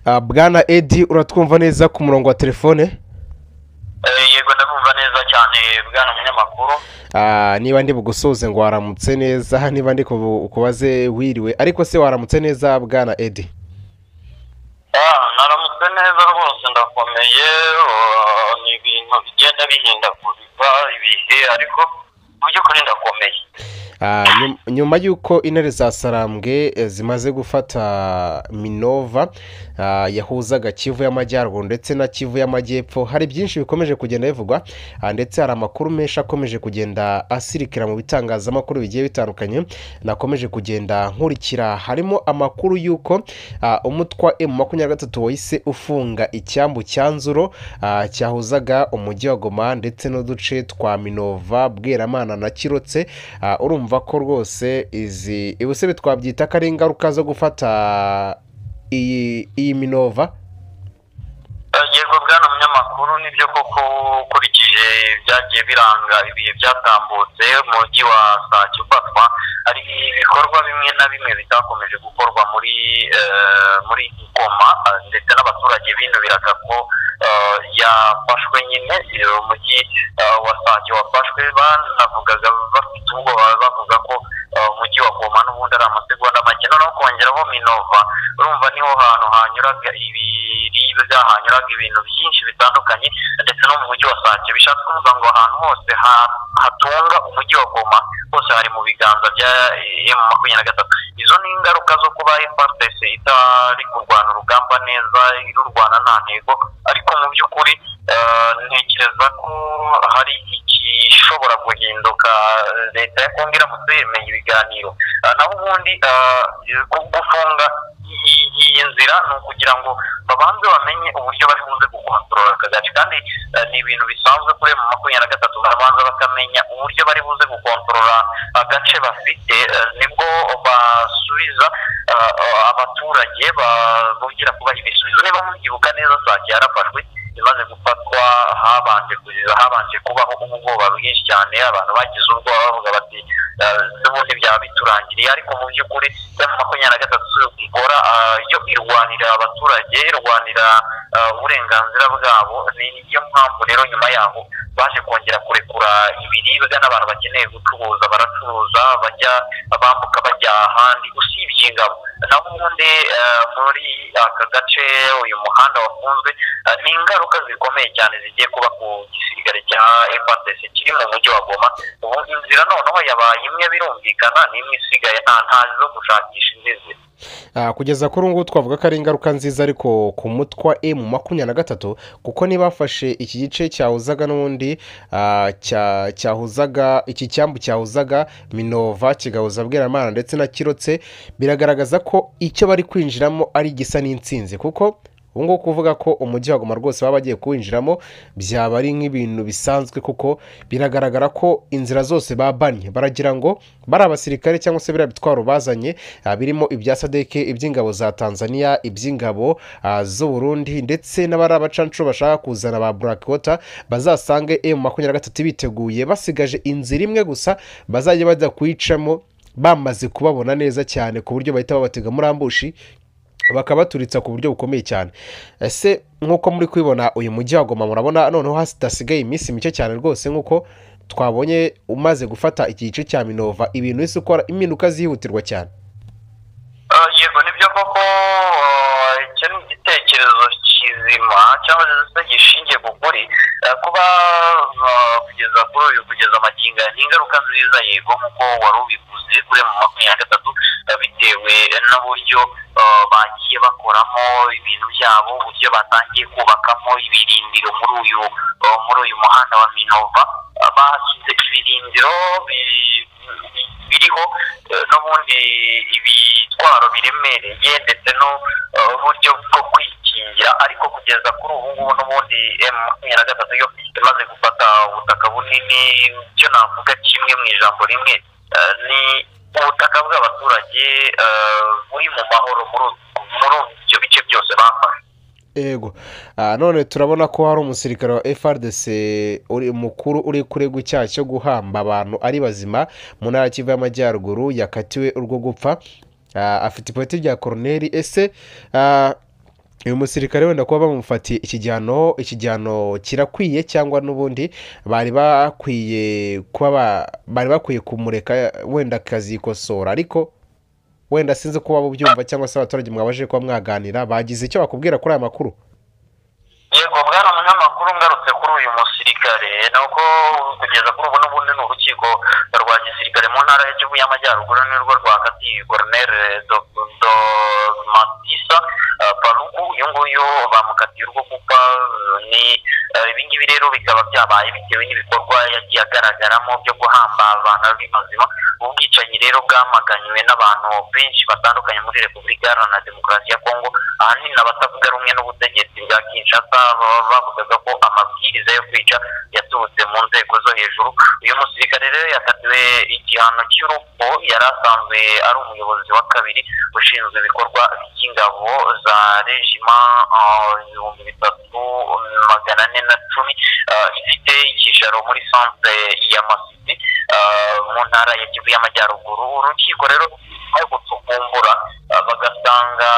Ah, bwana edi uratwumva neza ku murongo wa telefone Eh, yego ndabumva neza cyane bwana munyamakuru Ah, niba ndi bugusuhuze ngo waramutse neza niba ndi kubu- kubaze wiriwe ariko se waramutse neza bwana edi Ah, naramutse neza rwose ndakomeye ah, ni ibintu bigenda bihindagurika ibihe ariko mu by'ukuri ndakomeye Ah, nyum- nyuma y'uko intare za sarambwe eh, zimaze gufata minova ah, yahuzaga kivu y'amajyaruguru ndetse na kivu y'amajyepfo hari byinshi bikomeje kugenda bivugwa ah, ndetse hari amakuru menshi akomeje kugenda asirikira mu bitangazamakuru bigiye bitandukanye nakomeje kugenda nkurikira harimo amakuru y'uko ah, umutwa emu makumyabiri na gatatu wahise ufunga icyambu cya nzuro ah, cyahuzaga umujyi wa goma ndetse n'uduce twa minova bweramana na kirotse Ah, urumva ko rwose izi ibusebe twabyita ko ari ingaruka zo gufata iyi iyi minova Eh, yego bwana munyamakuru nibyo koko ukurikije byagiye biranga ibihe byatambutse umujyi wa sake ufatwa hari ibikorwa bimwe na bimwe bitakomeje gukorwa muri eh, muri goma eh, ndetse n'abaturage binubiraga ko eh, yafashwe nyine eh, umujyi eh, wa sake wafashwe banavugaga bafite ubwoba bavuga ko eh, umujyi wa goma n'ubundi ari amasegonda make noneho kongeraho minova urumva niho hantu hanyuraga ibiribwa hanyuraga ibintu byinshi bitandukanye ndetse no mu mujyi wa sake bishatse kuvuga ngo ahantu hose ha- hatunga umujyi wa goma hose hari mu biganza bya emu makumyabiri na gatatu izo ni ingaruka zo kuba fprs itari kurwana urugamba neza irurwana nta ntego ariko mu by'ukuri eh, ntekereza ko hari igishobora guhinduka eh, leta ya kongo iramutse yemeye ibiganiro Ah, naho ubundi ah, gu- gufunga iyi- iyi nzira ni ukugira ngo babanze bamenye uburyo bari buze gukontorora aka gace kandi eh, ni ibintu bisanzwe kuri mu makumyabiri na gatatu barabanza bakamenya uburyo bari buze gukontorora agace bafite eh, nibwo basubiza ah, ah, abaturage babongera kubaha ibisubizo niba mubyibuka neza sake yarafashwe imaze gufatwa habanje kuziza habanje kubaho ubwoba bwinshi cyane abantu bagize ubwoba bavuga bati eh, n'ubundi byaba biturangiriye ariko mu by'ukuri ya makumyabiri na gatatu ikora eh, yo irwanira abaturage irwanira eh, uburenganzira bwabo ni niyo mpamvu rero nyuma yaho baje kongera kurekura ibiribwa n'abantu bakeneye gucuruza baracuruza bajya bambuka bajya ahandi usibye ingabo naho ubundi eh, muri aka gace uyu muhanda wafunzwe eh, ni ingaruka zikomeye cyane zigiye kuba ku gisirikare cya FARDC kiri mu mujyi wa Goma ubu inzira noneho yabaye imwe birumvikana n'imwe isigaye nta ntazi zo gushakisha indi nzira Ah, kugeza kuri ubu ngubu twavuga ko ari ingaruka nziza ariko ku mutwa emu makumyabiri na gatatu kuko ntibafashe iki gice cyahuzaga n'ubundi ah, cya- cyahuzaga iki cyambu cyahuzaga minova kigahuza bweramana ndetse na kirotse biragaragaza ko icyo bari kwinjiramo ari igisa n'insinzi kuko ubu ngubu kuvuga ko umujyi wa goma rwose baba bagiye kuwinjiramo byaba ari nk'ibintu bisanzwe kuko biragaragara ko inzira zose babanye baragira ngo bari abasirikare cyangwa se biriya bitwaro bazanye ah, birimo ibya sadeke iby'ingabo za tanzania iby'ingabo ah, z'u burundi ndetse n'abari abacancuro bashaka kuzana ba burakota bazasange emu makumyabiri na gatatu biteguye basigaje inzira imwe gusa bazajya bajya kuyicamo bamaze kubabona neza cyane ku buryo bahita babatega muri ambushi bakabaturitsa ku buryo bukomeye cyane ese nk'uko muri kubibona uyu mujyi wa Goma murabona noneho hasigaye iminsi mike cyane rwose nk'uko twabonye umaze gufata iki gice cya minova ibintu isi ukora impinduka zihutirwa cyane Ah, yego nibyo koko ah, icyo ni igitekerezo kizima cyangwa se gishingiye ku kuri Ah, kuba ah, kugeza kuri uyu kugeza amagingo aya ni ingaruka nziza yego nk'uko wari ubivuze kuri mu makumyabiri na gatatu ah, bitewe n'uburyo ah, bagiye bakoramo ibintu byabo uburyo batangiye kubakamo ibirindiro muri uyu ah, muri uyu muhanda wa minova Ah, bashyize ibirindiro bi- biriho eh, n'ubundi ibitwaro biremereye ndetse n'uburyo bwo kwikingira ariko kugeza kuri ubu ngubu n'ubundi emu makumyabiri na gatatu yo imaze gufata ubutaka bunini icyo navuga kimwe mu ijambo rimwe eh, ni ubutaka bw'abaturage eh, buri mu mahoro muri muri ibyo bice byose bafashe yego Ah, none turabona ko hari umusirikare wa frdc uri mukuru uri kuregwa icyaha cyo guhamba abantu ari bazima mu ntara ya kivu y'amajyaruguru yakatiwe urwo gupfa Ah, afite ipoti rya koroneri ese ah, uyu musirikare wenda kuba bamufatiye ikijyano ikijyano kirakwiye cyangwa n'ubundi bari bakwiye kuba ba- bari bakwiye kumureka wenda akazikosora ariko wenda sinzi kuba bubyumva cyangwa se abaturage mwabaje kuba mwaganira bagize icyo bakubwira kuri aya makuru yego bwana umunyamakuru ngarutse kuri uyu musirikare ni uko kugeza kuri ubu n'ubundi ni urukiko rwa gisirikare mu ntara y'igihugu y'amajyaruguru nirwo rwakatiye koronere Do- Do- matisa eh, paluku uyu nguyu bamukatiye urwo gupfa eh, ni eh, ibi ngibi rero bikaba byabaye bitewe n'ibikorwa yagiye agaragaramo byo guhamba abantu ari mazima ubwicanyi rero bwamaganiwe n'abantu benshi batandukanye muri repubulika iharanira demokarasi ya kongo ahanini abatavuga rumwe n'ubutegetsi bwa kinshasa baba bavugaga ko amabwiriza yo kwica yaturutse mu nzego zo hejuru uyu musirikare rero yakatiwe igihano cy'urupfu yari asanzwe ari umuyobozi wa kabiri ushinzwe ibikorwa by'ingabo za regima ah, ibihumbi bitatu magana ane na cumi ah, ifite icyicaro muri centre ya masisi ah, mu ntara ya kivu y'amajyaruguru urukiko rero nyuma yo gutukumbura ah, bagasanga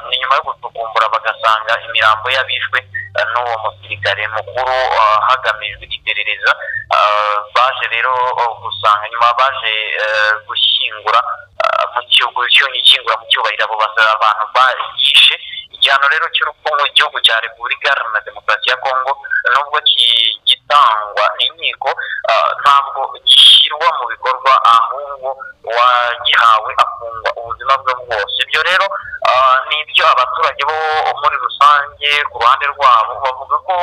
ni nyuma yo gutukumbura bagasanga imirambo y'abishwe ah, n'uwo musirikare mukuru ah, hagamijwe iperereza ah, baje rero oh, gusanga nyuma baje eh, gushyingura ah, mu gihugu cyo gishyingura mu cyubahiro abo basa- abantu bayishe igihano rero cy'urupfu mu gihugu cya repubulika iharanira demokarasi ya kongo nubwo ki- gitangwa n'inkiko ah, ntabwo gishyirwa mu bikorwa ahubwo uwagihawe afungwa ubuzima bwe bwose ibyo rero ah, ni ibyo abaturage bo muri rusange ku ruhande rwabo bavuga ko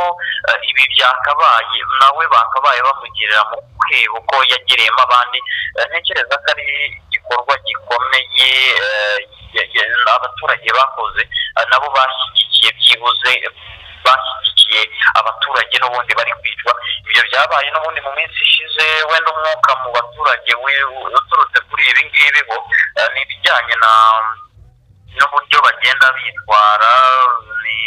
ah, ibi byakabaye nawe bakabaye bamugirira mu kwebo ko yagereyemo abandi Ah, ntekereza ko ari igikorwa gikomeye eh, ya- ya- abaturage bakoze ah, nabo bashyigikiye byibuze bashyigikiye abaturage n'ubundi bari kwicwa ibyo byabaye n'ubundi mu minsi ishize wenda umwuka mu baturage we- uturutse kuri ibi ngibi bo eh, ni ibijyanye na n'uburyo bagenda bitwara ni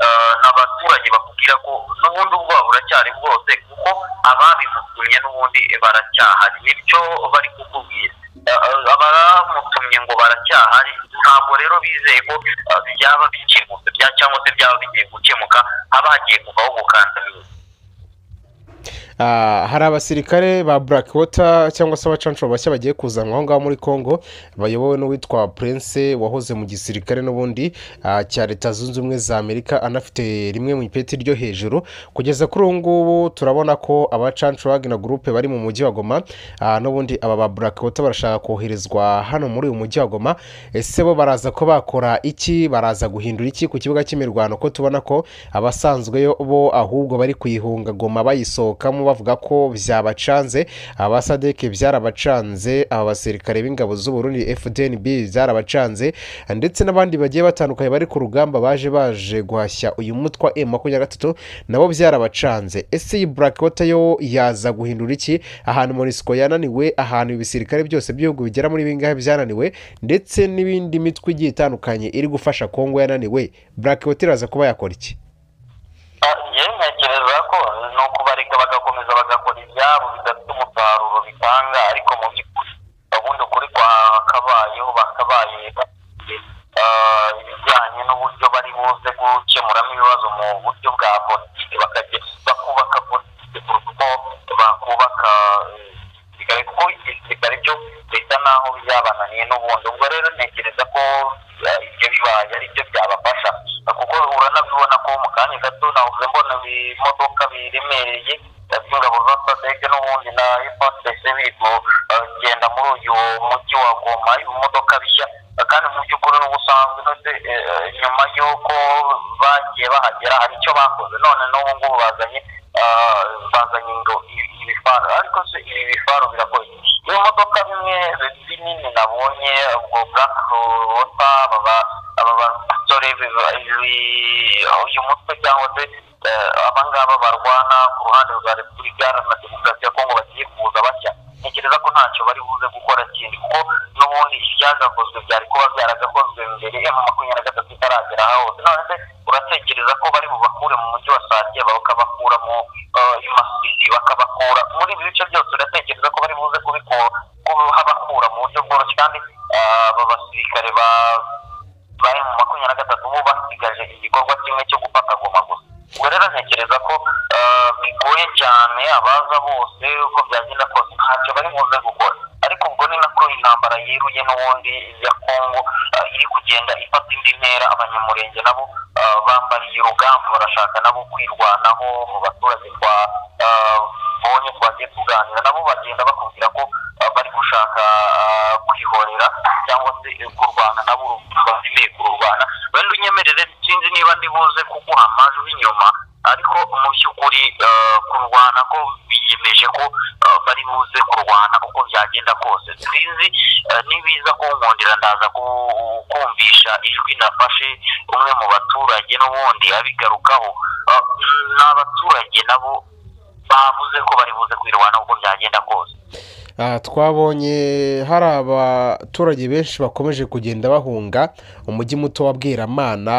eh, n'abaturage bakubwira ko n'ubundi ubwoba buracyari bwose kuko ababimutumye n'ubundi baracyahari nicyo bari kukubwira Eh, eh, abamutumye ngo baracyahari ntabwo rero bizeye ko eh, byaba bikemutse bya cyangwa se byaba bigiye gukemuka haba hagiye kuvaho gukandamizwa Ah, hari abasirikare ba Blackwater cyangwa se abacanshuro bashya bagiye kuzanwa aho ngaho muri Congo bayobowe n'uwitwa Prince wahoze mu gisirikare n'ubundi ah, cya Leta Zunze Ubumwe za Amerika anafite rimwe mu ipeti ryo hejuru kugeza kuri ubu ngubu turabona ko abacanshuro Wagner Group bari mu mujyi wa Goma ah, n'ubundi aba ba Blackwater barashaka koherezwa hano muri uyu mujyi wa Goma ese bo baraza ko bakora iki baraza guhindura iki ku kibuga cy'imirwano ko tubona ko abasanzwe bo ahubwo bari kuyihunga goma bayisohokamo bavuga ko byabacanze abasadeke byarabacanze aba basirikare b'ingabo z'uburundi fdnb byarabacanze ndetse n'abandi bagiye batandukanye bari ku rugamba baje baje guhashya uyu mutwe wa m makumyabiri na gatatu nabo byarabacanze ese iyi blackwater yo yaza guhindura iki ahantu monisco yananiwe ahantu ibisirikare byose by'ibihugu bigera muri bingahe byananiwe ndetse n'ibindi mitwe igiye itandukanye iri gufasha kongo yananiwe blackwater iraza kuba yakora iki Ah, njye ntekereza ko ni ukubareka bagakomeza bagakora ibyabo bidafite umusaruro bitanga ariko mu by'ukuri ubundi ukuri kwakabayeho bakabaye bafite, ah, ibijyanye n'uburyo bari buze gukemuramo ibibazo mu buryo bwa politiki bakajya bakubaka politiki kuruta uko bakubaka eh, igisirikare kuko igisirikare cyo bisa naho byabananiye n'ubundi ubwo rero ntekereza ko eh, ibyo bibaye ari byo byabafasha kuko uranabibona ko mu kanya gato navuze mbona ibimodoka biremereye eh, by'ingabo za sadege n'ubundi na efupese biri kugenda muri uyu mujyi wa goma ibimodoka bishya eh, kandi mu by'ukuri n'ubusanzwe ndetse nyuma y'uko bagiye bahagera hari icyo bakoze none n'ubu ngubu bazanye ah, bazanye ngo ibi- ibifaru ariko se ibi bifaru birakoze iyo modoka bimwe binini nabonye ubwo black rota baba aba basore biba- ibi- uyu mutwe cyangwa se eh, aba ngaba barwana ku ruhande rwa repubulika na demokarasi ya kongo bagiye kuza bashya ntekereza ko ntacyo bari buze gukora kindi kuko n'ubundi ibyagakozwe byari kuba byaragakozwe mbere ya makumyabiri na gatatu itaragera hose none se uratekereza ko bari bubakure mu mujyi wa sake bakabakura mu eh, i masisi bakabakura muri ibi bice byose uratekereza ko bari buze kubikura kuhabakura mu buryo bworoshye kandi eh, aba basirikare ba bari mu makumyabiri na gatatu bo basigaje igikorwa ubwo rero ntekereza ko bigoye cyane abaza bose uko byagenda kose ntacyo bari buze gukora ariko ubwo ni nako intambara yiruye n'ubundi ya kongo iri kugenda ifata indi ntera abanyamurenge nabo bambariye urugamba barashaka nabo kwirwanaho mu baturage twabonye twagiye tuganira nabo bagenda bakubwira ko bari gushaka kwihorera cyangwa se kurwana nabo bakeneye kururwana wenda unyemerere sinzi niba ndibuze kuguha amajwi inyuma ariko mu by'ukuri kurwana ko biyemeje ko bari buze kurwana uko byagenda kose sinzi n'ibiza kunkundira ndaza kumvisha ijwi nafashe umwe mu baturage n'ubundi abigarukaho ni abaturage nabo bavuze ko bari buze kwirwana uko byagenda kose twabonye hari abaturage benshi bakomeje kugenda bahunga umujyi muto wa bweramana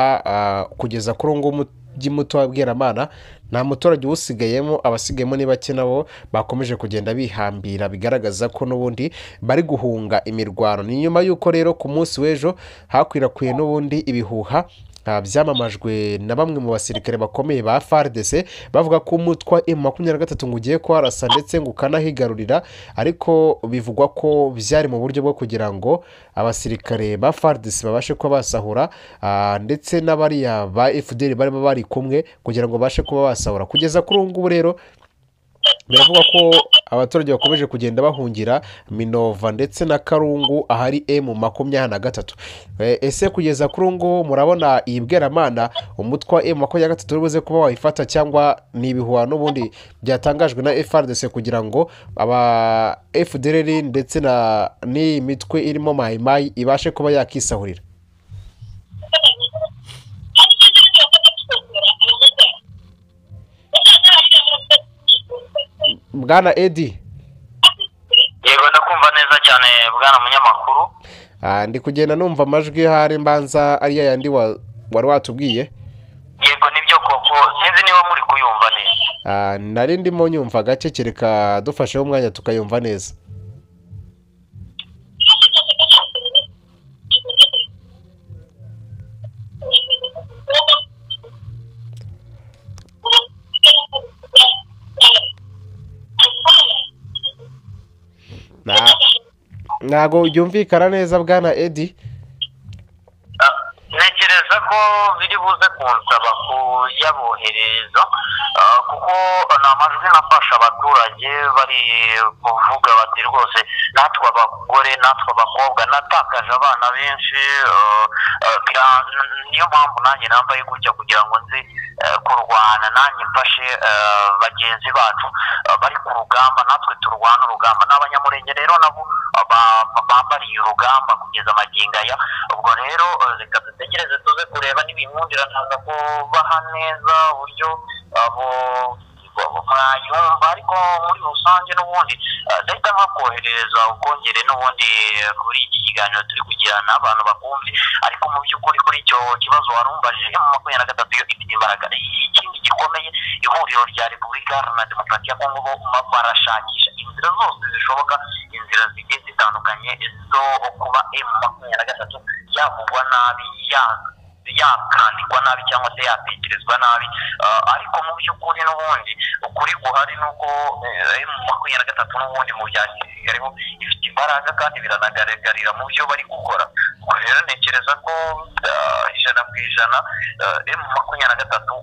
kugeza kuri uwo nguwo umujyi muto wa bweramana nta muturage uwusigayemo abasigayemo ni bake nabo bakomeje kugenda bihambira bigaragaza ko n'ubundi bari guhunga imirwano ni nyuma y'uko rero ku munsi w'ejo hakwirakwiye n'ubundi ibihuha byamamajwe na bamwe mu basirikare bakomeye ba faridese bavuga ko umutwa emu makumyabiri na gatatu ngo ugiye kuharasa ndetse ngo ukanahigarurira ariko bivugwa ko byari mu buryo bwo kugira ngo abasirikare ba faridese babashe kuba basahura ndetse n'abariya ba efuderi barimo bari kumwe kugira ngo babashe kuba basahura kugeza kuri ubu ngubu rero biravuga ko abaturage bakomeje kugenda bahungira minova ndetse na karungu ahari emu makumyabiri na gatatu ese kugeza kuri ubu ngubu murabona iyi bweramana umutwe wa emu makumyabiri na gatatu uri buze kuba wayifata cyangwa ni ibihuha n'ubundi byatangajwe na efuperi kugira ngo aba efudereri ndetse n'iyi mitwe irimo mayimayi ibashe kuba yakisahurira bwana edi yego ndakumva neza cyane bwana munyamakuru ndi kugenda numva amajwi hari mbanza ariya yandi wari watubwiye yego nibyo koko sinzi niba muri kuyumva neza nari ndimo nyumva agace kereka dufasheho umwanya tukayumva neza ntabwo byumvikana neza bwana edi ntekereza ko biri buze kunsaba kuyabohereza kuko ni amajwi nafasha abaturage bari kuvuga bati rwose natwe abagore natwe abakobwa natakaje abana benshi niyo mpamvu nanjye nambaye gutya kugira ngo nzi kurwana nanjye mfashe bagenzi bacu bari ku rugamba natwe turwana urugamba ni abanyamurenge rero nabo bambariye urugamba kugeza amagingo aya ubwo rero reka dutegereze tuze kureba n'ibimwundira ntaza kubaha neza uburyo mwayumva ariko muri rusange n'ubundi ndahita nkakoherereza ubwongere n'ubundi kuri iki kiganiro turi kugirana abantu bakumve ariko mu by'ukuri kuri icyo kibazo warumbaje mu makumyabiri na gatatu yo ifite imbaraga ikindi gikomeye ihuriro rya repubulika na demokarasi ya kongo barashakisha inzira zose zishoboka inzira zigiye zitandukanye zo kuba emu makumyabiri na gatatu yavugwa nabi yakandikwa nabi cyangwa se yatekerezwa nabi ariko mu by'ukuri n'ubundi ukuri guhari ni uko emu makumyabiri na gatatu n'ubundi mu bya gisirikariho ifite imbaraga kandi biranagaragarira mu byo bari gukora ubwo rero ntekereza ko ijana ku ijana emu makumyabiri na gatatu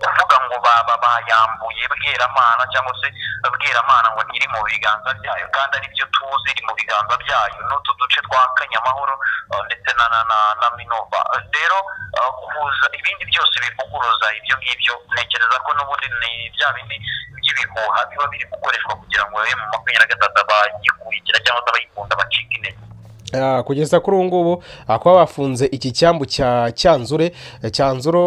kuvuga ngo bayambuye bweramana cyangwa se bweramana ngo iri mu biganza byayo kandi aribyo tuzi iri mu biganza byayo n'utu duce twa kanyamahoro ndetse na minova rero kuvuza ibindi byose bivuguruza ibyo ngibyo ntekereza ko n'ubundi ni bya bindi by'ibihuha biba biri gukoreshwa kugira ngo mu makumyabiri na gatatu abayikurikira cyangwa se abayikunda bacike intege kugeza kuri ubu ngubu kuba bafunze iki cyambu cya cyanzure cyanzuro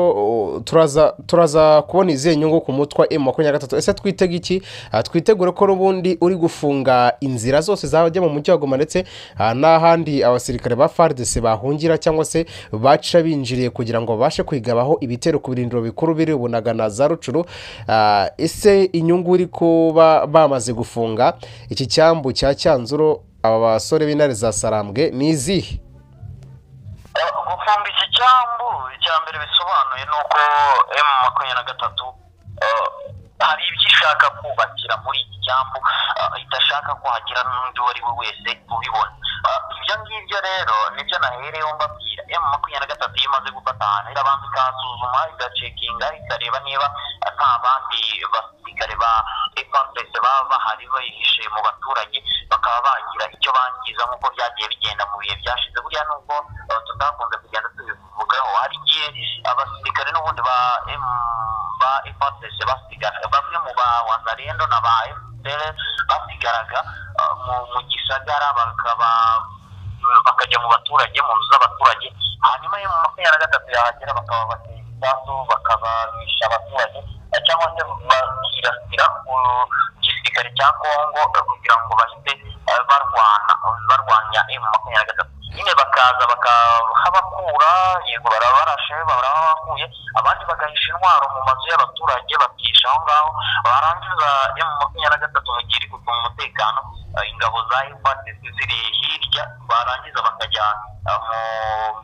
turaza kubona izihe nyungu ku mutwe emu makumyabiri na gatatu ese twitega iki twitegure ko n'ubundi uri gufunga inzira zose zajya mu mujyi wa goma ndetse n'ahandi abasirikare ba faridese bahungira cyangwa se baca binjiriye kugira ngo babashe kwigabaho ibitero ku birindiro bikuru biri ubunaga na za rucuru ese inyungu uri kuba bamaze gufunga iki cyambu cya cyanzuro aba basore b'intare za sarambwe ni izihe gufunga iki cyambu icya mbere bisobanura bisobanuye ni uko emu makumyabiri na gatatu hari ibyo ishaka kubakira muri iki cyambu ah, idashaka kuhagira n'undi uwo ari we wese ubibona Ah, ibyo ngibyo rero nibyo nahereyeho mbabwira emu makumyabiri na gatatu iyo imaze gufata ahantu irabanza ikahasuzuma igacekinga ikareba niba ah, nta bandi basirikare ba epafese baba bahari bayihishe mu baturage bakaba bagira icyo bangiza nk'uko byagiye bigenda mu bihe byashize buriya nubwo ah, tutakunze kugenda tubivugaho hari igihe abasirikare n'ubundi ba M- ba ipatese basigara bamwe mu ba wazarendo na ba emutere basigaraga uh, mu- mu gisagara bakaba bakajya mu baturage mu nzu z'abaturage hanyuma yo mu makumyabiri na gatatu yahagera bakaba batera ibisasu bakabanisha abaturage eh, cyangwa se bakirasira ku gisirikare cya kongo eh, kugira ngo bahite eh, barwana barwanya emu makumyabiri na gatatu nyine bakaza bakahabakura yego barabarashe barabakuye abandi bagahisha intwaro mu mazu y'abaturage bakihisha aho ngaho barangiza emu makumyabiri na gatatu mu gihe iri gucunga umutekano eh, ingabo za efatisi ziri hirya barangiza bakajya eh, mu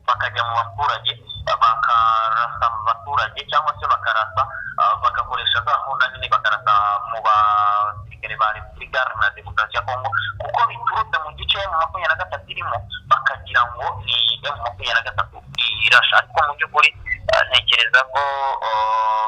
bakajya mu baturage bakarasa mu baturage cyangwa se bakarasa ah, bagakoresha za nkunda nini bakarasa mu basirikare ba repubulika iharanira demokarasi ya kongo kuko biturutse mu gice mu makumyabiri na gatatu irimo bakagira ngo ni emu makumyabiri na gatatu irasha ariko mu by'ukuri ah, ntekereza ko ah,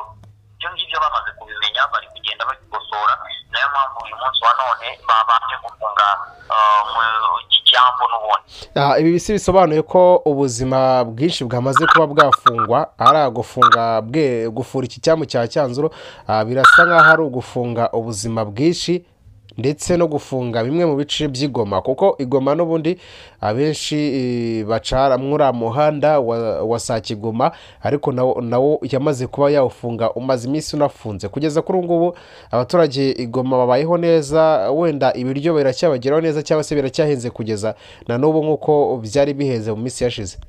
ibyo ngibyo bamaze kubimenya bari kugenda babikosora nayo mpamvu uyu munsi wa none babanje gufunga ah, mu- iki cyambu n'ubundi Ah, ibi bisi bisobanuye ko ubuzima bwinshi bwamaze kuba bwafungwa ari ugufunga bwe gufura iki cyamu cya cyanzuro ah, birasa nk'aho ari ugufunga ubuzima bwinshi ndetse no gufunga bimwe mu bice by'igoma kuko igoma n'ubundi abenshi eh, bacara muri uriya muhanda wa, wa saa kigoma ariko nawo, nawo yamaze kuba yawufunga umaze iminsi unafunze kugeza kuri ubu ngubu abaturage igoma babayeho neza wenda ibiryo biracyabageraho neza cyangwa se biracyahenze kugeza na n'ubu nk'uko byari bihenze mu minsi yashize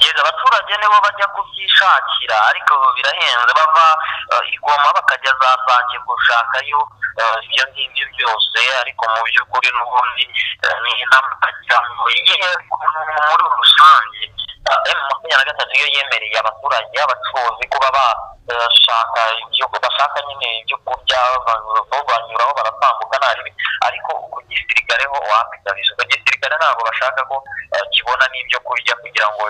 yego abaturage nibo bajya kubyishakira ariko birahenze bava eh, igoma bakajya za sake gushakayo eh, ibyo ngibyo byose ariko mu by'ukuri n'ubundi eh, ni intamukagirango igihe muri rusange eh, emu makumyabiri na gatatu iyo yemereye abaturage abacuruzi kuba bashaka ibyo bashaka nyine ibyo kurya ba- bo banyuraho baratambuka nta ribi ariko ku gisirikare ho wapiganisha ku gisirikare ntabwo bashaka ko eh, kibona n'ibyo kurya kugira ngo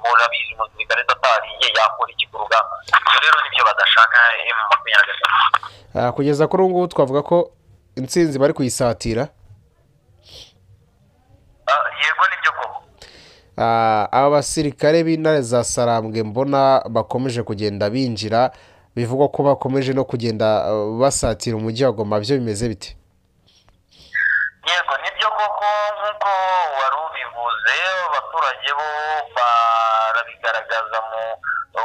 murabizi umusirikare atariye yakora iki ku rugamba ibyo rero nibyo badashaka emu makumyabiri na gatatu Ah, kugeza kuri ubu ngubu twavuga ko intsinzi bari kuyisatira Ah, yego nibyo koko Ah, aba basirikare b'intare za sarambwe mbona bakomeje kugenda binjira bivugwa ko bakomeje no kugenda ah, basatira umujyi wa goma byo bimeze bite yego nibyo koko nk'uko wari ubivuze abaturage bo barabigaragaza mu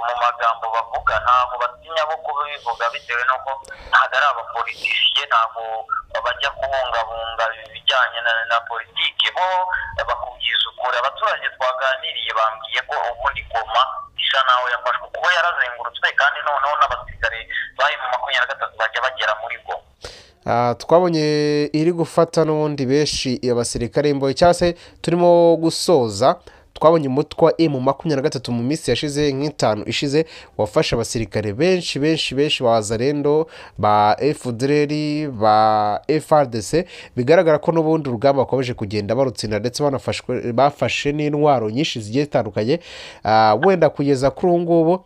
mu magambo bavuga ntabwo batinya bo kubivuga bitewe n'uko ntabwo ari abapolitisiye ntabwo bajya kubungabunga ibijyanye na, na politiki bo bakubwiza ukuri abaturage twaganiriye bambwiye ko ubundi koma isa nawe yafashwe kuko yarazengurutswe kandi noneho n'abasirikare bari mu makumyabiri na gatatu bajya bagera muri goma Ah, twabonye iri gufata n'ubundi benshi abasirikare imbohe cyangwa se turimo gusoza twabonye umutwe wa emu makumyabiri na gatatu mu minsi yashize nk'itanu ishize wafashe abasirikare benshi benshi benshi ba zarendo ba efudereri ba efardese bigaragara ko n'ubundi urugamba bakomeje kugenda barutsinda ndetse banafashwe bafashe n'intwaro nyinshi zigiye zitandukanye Ah, wenda kugeza kuri ubu ngubu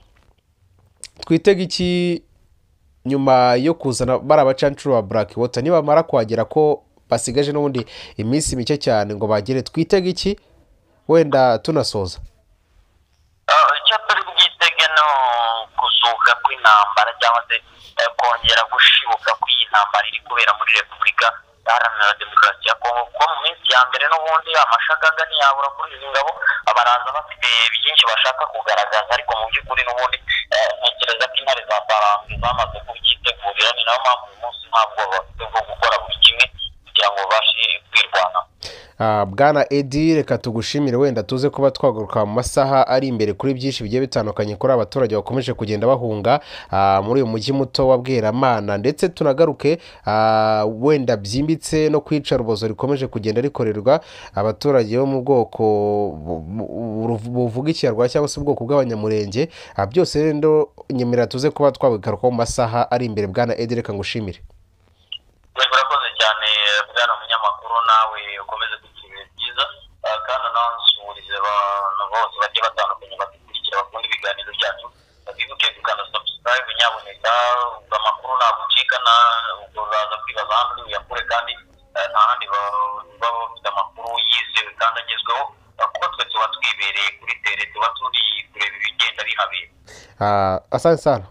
twitega iki nyuma yo kuzana bari abacancuro ba Black Water nibamara kuhagera ko basigaje n'ubundi iminsi mike cyane ngo bagere twitega iki wenda tunasoza Ah, icyo turi bwitege ni kuzuka kw'intambara cyangwa se eh, kongera gushibuka kw'iyi ntambara iri kubera muri repubulika iharanira demokarasi ya kongo kuko mu minsi ya mbere n'ubundi amashagaga ntiyabura kuri izi ngabo baraza bafite byinshi bashaka kugaragaza ariko mu by'ukuri n'ubundi eh, ntekereza ko intare za sarambwe zamaze kubyitegurira ni nayo mpamvu uyu munsi ntabwo bafite bwo gukora buri kimwe kugira ngo babashe kwirwanaho Ah, bwana edi reka tugushimire wenda tuze kuba twagaruka mu masaha ari imbere kuri byinshi bigiye bitandukanye kuri abaturage bakomeje kugenda bahunga ah, muri uyu mujyi muto wa bweramana ndetse tunagaruke ah, wenda byimbitse no kwica rubozo rikomeje kugenda rikorerwa abaturage bo mu bwoko bu- bu- bu- buvuga ikinyarwanda cyangwa se ubwoko bw'abanyamurenge Ah, byose rero nyemera tuze kuba twagarukaho mu masaha ari imbere bwana edi reka ngushimire Yego, urakoze cyane eh, bwana munyamakuru nawe ukomeze kugira ibihe byiza eh, kandi anawusuburize abantu bose bagiye batandukanye badukurikira bakunda ibiganiro byacu bibuke gukanda subscribe nyaboneka ubwo amakuru ntagucika na ubwo uraza kwibaza ahandi uyakure kandi eh, nta handi ba- baba bafite amakuru yizewe kandi agezweho eh, kuko twe tuba twibereye kuri tere tuba turi kureba ibigenda bihabera Ah, asante sana